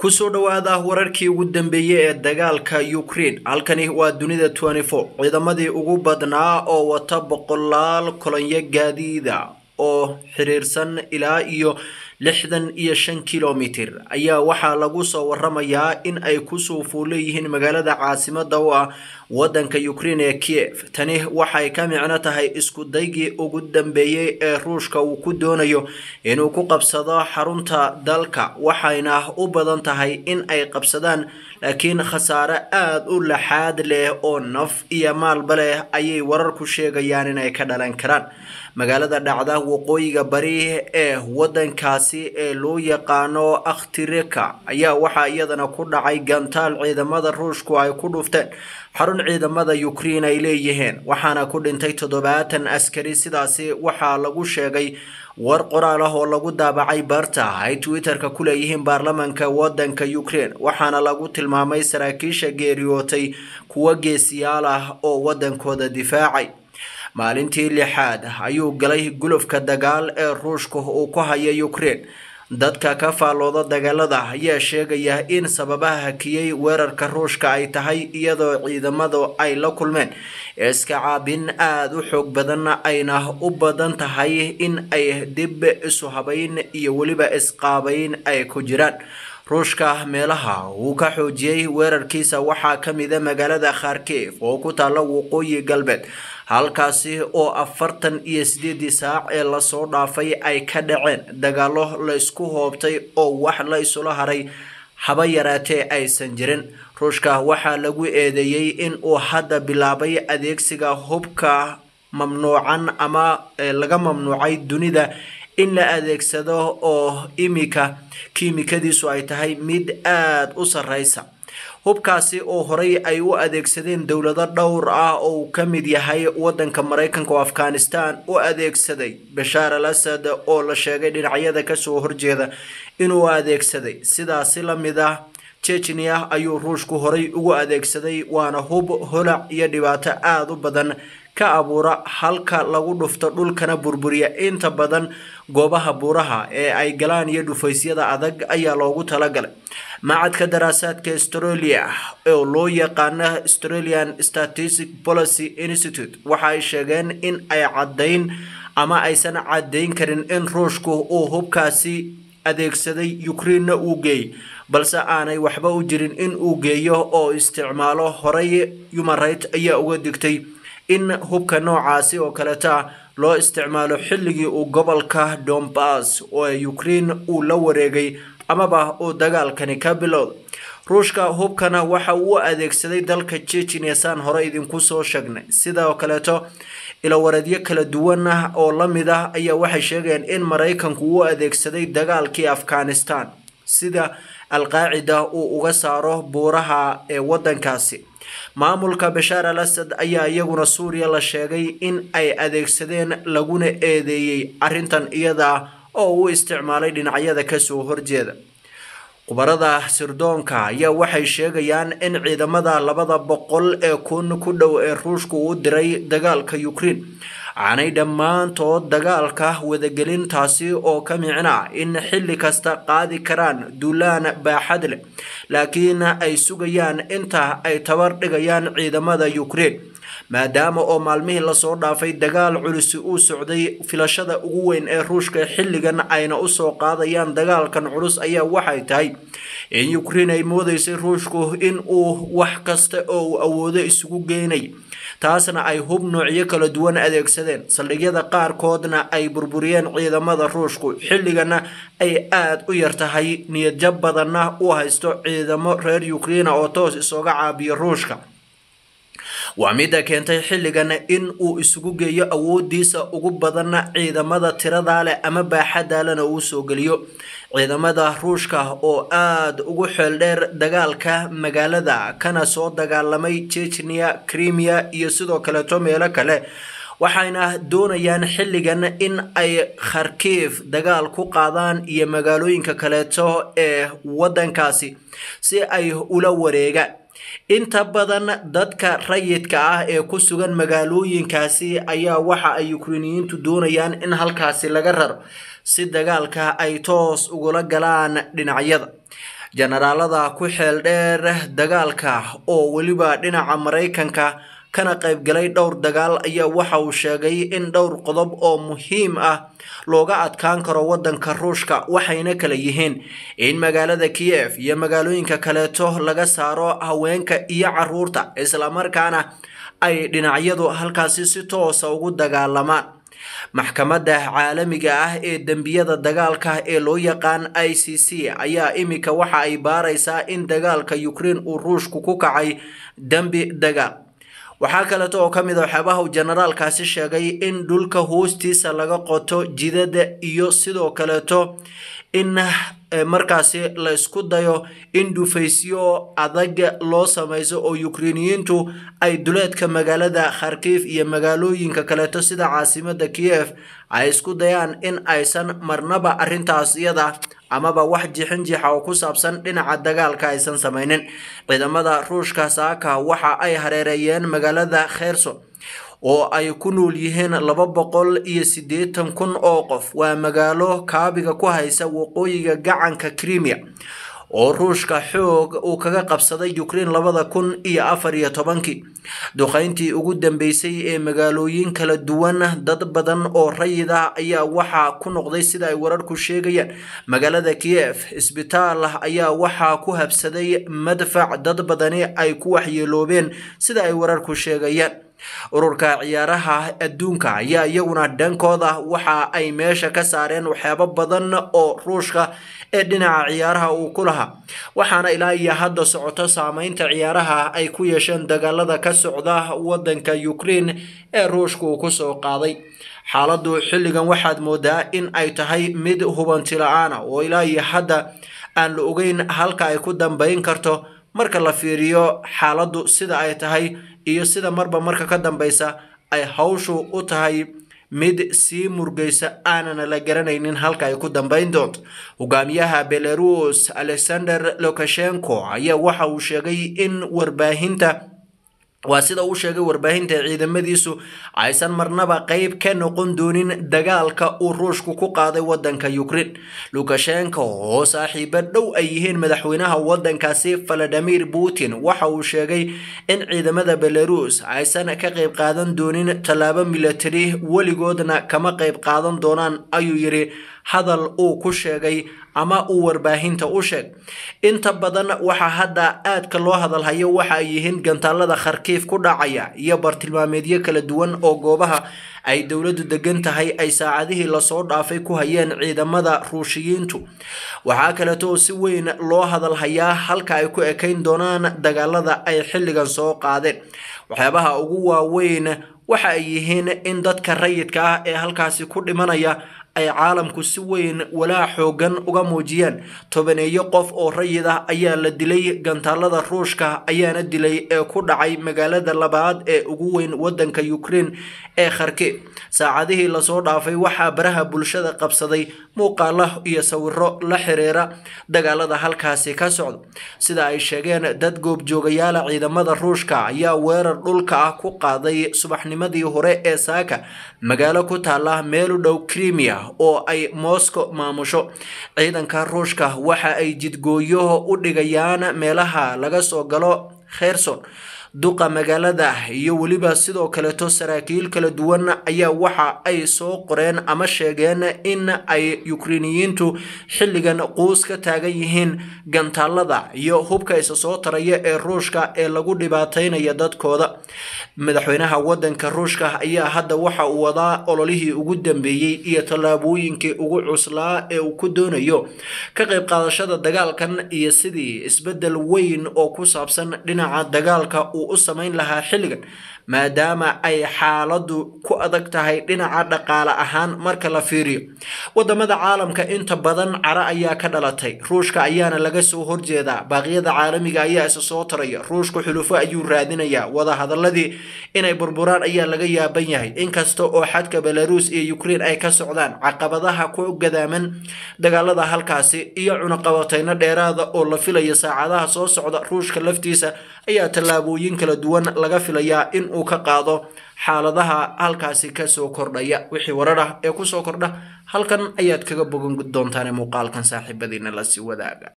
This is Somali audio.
kusoo dhowaada wararkii ugu dambeeyey ee dagaalka ukraine halkani waa dunida ciidamadii ugu badnaa oo wata boqolaal kolonyo gaadiida oo xiriirsan ilaa iyo lixdan iyo shan kilomitir ayaa waxaa lagu soo waramayaa in ay kusoo fuuleyihiin magaalada caasimada u ah wadanka ukraine ee kiev tani waxay ka micno tahay isku daygii ugu dambeeyey ee ruushka uu ku doonayo inuu ku qabsado xarunta dalka waxayna u badan tahay in ay qabsadaan laakiin khasaare aada u laxaad leh oo naf iyo maalba leh ayay wararku sheegayaan inay ka dhalan karaan magaalada dhacda waqooyiga bari ee wadankaasi ee loo yaqaano akhtireka ayaa waxaa iyadana ku dhacay gantaal ciidamada ruushku ay ku dhufteen xarun ciidamada ukraine ay leeyihiin waxaana ku dhintay toddobaatan askari sidaasi waxaa lagu sheegay war qoraal ah oo lagu daabacay barta ay twitter-ka ku leeyihiin baarlamanka wadanka ukraine waxaana lagu tilmaamay saraakiisha geeriyootay kuwo geesiyaal ah oo wadankooda difaacay maalintii lixaad ayuu galay gulufka dagaal ee ruushka uu ku haya ukraine dadka ka faallooda dagaalada ayaa sheegaya in sababaha hakiyey weerarka ruushka ay tahay iyadoo ciidamadu ay la kulmeen iska caabin aada u xoog badan ayna u badan tahay in ay dib isu habayn iyo weliba isqaabayn ay ku jiraan ruushka meelaha uu ka xoojiyey weerarkiisa waxaa ka mida magaalada kharkiv oo ku taalla waqooyi galbeed halkaasi oo afartan iyo sideedii saac ee lasoo dhaafay ay ka dhaceen dagaalo la isku hoobtay oo wax la isula haray haba yaraatee aysan jirin ruushka waxaa lagu eedeeyey in uu hadda bilaabay adeegsiga hubka mamnuucan ama laga mamnuucay dunida in la adeegsado oo imika kiimikadiisu ay tahay mid aada u sarreysa hubkaasi oo horey ay u adeegsadeen dowlado dhowr ah oo uu ka mid yahay wadanka maraykanka oo afghanistan u adeegsaday bashaar al asad oo la sheegay dhinacyada kasoo horjeeda inuu adeegsaday sidaasi lamid ah jechnia ayuu ruushku horey ugu adeegsaday waana hub holac iyo dhibaato aada u badan ka abuura halka lagu dhufto dhulkana burburiya inta badan goobaha buuraha ee ay galaan iyo dhufaysyada adag ayaa loogu talagalay macadka daraasaadka australia oo loo yaqaano australian statistic policy institute waxa ay sheegeen in ay caddayn ama aysan caddayn karin in ruushku uu hubkaasi adeegsaday ukrainena uu geeyey balse aanay waxba u jirin in uu geeyo oo isticmaalo horey human right ayaa uga digtay in hubka noocaasi oo kaleta loo isticmaalo xilligii uu gobolka dombas oo ukraine uu la wareegay amaba uu dagaalkani ka bilowday ruushka hubkana waxa uu adeegsaday dalka jejiniya saan hore idinku soo sheegnay sidoo kaleeto ilawareedyo kala duwan ah oo lamid ah ayaa waxay sheegayaan in maraykanku uu adeegsaday dagaalkii afghanistan sida alqaacida uu uga saaro buuraha ee wadankaasi maamulka bashaar al asad ayaa iyaguna suuriya la sheegay in ay adeegsadeen laguna eedeeyey arrintan iyada oo uu isticmaalay dhinacyada kasoo horjeeda khubarada sirdoonka ayaa waxay sheegayaan in ciidamada labada boqol ee kun ku dhow ee ruushku uu diray dagaalka ukraine aanay dhammaantood dagaalka wadagelin taasi oo ka micna in xilli kasta qaadi karaan duulaan baaxad leh laakiin ay sugayaan inta ay tabar dhigayaan ciidamada ukraine maadaama oo maalmihii lasoo dhaafay dagaal culisi uu socday filashada ugu weyn ee ruushka xilligan ayna usoo qaadayaan dagaalkan culus ayaa waxay tahay in ukraine ay moodeysay ruushku in uu wax kasta oo uu awoodo isugu geynay taasna ay hub noocyo kala duwan adeegsadeen saldhigyada qaarkoodna ay burburiyeen ciidamada ruushku xilligana ay aada u yar tahay niyadjab badanna u haysto ciidamo reer ukraina oo toos isooga caabiyo ruushka waa midda keentay xilligan in uu isugu geeyo awoodiisa ugu badanna ciidamada tiradaa leh ama baaxadaalena uu soo geliyo ciidamada ruushka oo aada ugu xeeldheer dagaalka magaalada kana soo dagaalamay jechnia crimea iyo sidoo kaleeto meelo kale waxayna doonayaan xilligan in ay kharkiv dagaal ku qaadaan iyo magaalooyinka kaleeto ee wadankaasi si ay ula wareegaan inta badan dadka rayidka ah ee ku sugan magaalooyinkaasi ayaa waxa ay ukreiniyiintu doonayaan in halkaasi laga raro si dagaalka ay toos ugula galaan dhinacyada jenaraalada ku xeel dheer dagaalka oo weliba dhinaca maraykanka kana qaybgalay dhowr dagaal ayaa waxa uu sheegay in dhowr qodob oo muhiim ah looga adkaan karo wadanka ruushka waxayna kala yihiin in magaalada kiyef iyo magaalooyinka kaleeto laga saaro haweenka iyo caruurta islamarkaana ay dhinacyadu halkaasi si toosa ugu dagaalamaan maxkamadda caalamiga ah ee dembiyada dagaalka ee loo yaqaan i c c ayaa imika waxa ay baaraysaa in dagaalka ukraine uu ruushku ku kacay dembi dagaal waxaa kaleeto oo ka mid a waxyaabaha uu generaalkaasi sheegay in dhulka hoostiisa laga qoto jidada iyo sidoo kaleeto in markaasi la isku dayo in dhufaysyo adag loo samayso oo ukreiniyiintu ay duleedka magaalada kharkiif iyo magaalooyinka kaleeto sida caasimada kiyef ay isku dayaan in aysan marnaba arintaas iyada amaba wax jixin jixa oo ku saabsan dhinaca dagaalka aysan samaynin ciidamada ruushka saaka waxa ay hareereeyeen magaalada kherson oo ay ku nool yihiin laba boqol iyo siddeetan kun oo qof waa magaalo kaabiga ku haysa waqooyiga gacanka crimea oo ruushka xoog uu kaga qabsaday ukraine labada kun iyo afar iyo tobankii duqeyntii ugu dambeysay ee magaalooyin kala duwan dad badan oo rayid ah ayaa waxaa ku noqday sida ay wararku sheegayaan magaalada kiyef isbitaal ayaa waxaa ku habsaday madfac dad badani ay ku waxyeeloobeen sida ay wararku sheegayaan ururka ciyaaraha adduunka ayaa iyaguna dhankooda waxa ay meesha ka saareen waxyaabo badan oo ruushka ee dhinaca ciyaaraha uu ku lahaa waxaana ilaa iyo hadda socoto saameynta ciyaaraha ay ku yeesheen dagaalada ka socda wadanka ukraine ee ruushka uu kusoo qaaday xaaladdu xilligan waxaad moodaa in ay tahay mid hubanti la-aana oo ilaa iyo hadda aan la ogeyn halka ay ku dambeyn karto marka la fiiriyo xaaladdu sida ay tahay iyo sida marba marka ka dambeysa ay hawshu u tahay mid sii murgeysa aanana la garanaynin halka ay ku dambeyn doonto hogaamiyaha belarus alexander lukashenko ayaa waxa uu sheegay in warbaahinta waa sida uu sheegay warbaahinta ciidamadiisu aysan marnaba qeyb ka noqon doonin dagaalka uu ruushku ku qaaday wadanka ukraine lukashenko oo saaxiibo dhow ay yihiin madaxweynaha wadankaasi valadimir putin waxa uu sheegay in ciidamada belarus aysan ka qeyb qaadan doonin tallaabo milatari weligoodna kama qeyb qaadan doonaan ayuu yidhi hadal uu ku sheegay ama uu warbaahinta u sheeg inta badan waxaa hadda aadka loo hadalhayo waxa ay yihiin gantaalada kharkiif ku dhacaya iyo bartilmaameedyo kala duwan oo goobaha ay dowladdu degan tahay ay saacadihii lasoo dhaafay ku hayeen ciidamada ruushiyiintu waxaa kaleeto oo si weyn loo hadalhayaa halka ay ku ekayn doonaan dagaalada ay xilligan soo qaadeen waxyaabaha ugu waaweyn waxa ay yihiin in dadka rayidka ah ee halkaasi ku dhimanaya ay caalamku si weyn walaa xoogan uga muujiyeen tobaneeyo qof oo rayid ah ayaa la dilay gantaalada ruushka ayaana dilay ee ku dhacay magaalada labaad ee ugu weyn wadanka ukraine ee kharkiv saacadihii lasoo dhaafay waxaa baraha bulshada qabsaday muuqaalo iyo sawiro la xiriira dagaalada halkaasi ka socda sida ay sheegeen dad goobjoogayaala ciidamada ruushka ayaa weerar dhulka ah ku qaaday subaxnimadii hore ee saaka magaalo ku taala meel u dhow crimea oo ay moscow maamusho ciidanka ruushka waxa ay jidgooyo u dhigayaan meelaha laga soo galo kherson duqa magaalada iyo weliba sidoo kaleeto saraakiil kala duwan ayaa waxa ay soo qoreen ama sheegeen in ay ukreiniyiintu xilligan quus ka taagan yihiin gantaalada iyo hubka isa soo taraya ee ruushka ee lagu dhibaataynaya dadkooda madaxweynaha wadanka ruushka ayaa hadda waxa uu wadaa ololihii ugu dambeeyey iyo tallaabooyinkii ugu cuslaa ee uu ku doonayo ka qayb qaadashada dagaalkan iyo sidii isbedel weyn oo ku saabsan dhinaca dagaalka u samayn lahaa xilligan maadaama ay xaaladu ku adag tahay dhinaca dhaqaale ahaan marka la fiiriyo wadamada caalamka inta badan cara ayaa ka dhalatay ruushka ayaana laga soo horjeedaa baaqyada caalamiga ayaa isa soo taraya ruushku xulufo ayuu raadinayaa wadahadaladii inay burburaan ayaa laga yaaban yahay inkasta oo xadka belarus iyo ukraine ay ka socdaan caqabadaha ku gadaaman dagaalada halkaasi iyo cunaqabateyno dheeraada oo la filaya saacadaha soo socda ruushka laftiisa ayaa tallaabooyin kala duwan laga filayaa in uu ka qaado xaaladaha halkaasi kasoo kordhaya wixii warar ah ee kusoo kordha halkan ayaad kaga bogan doontaan muuqaalkan saaxiibadiina lasii wadaaga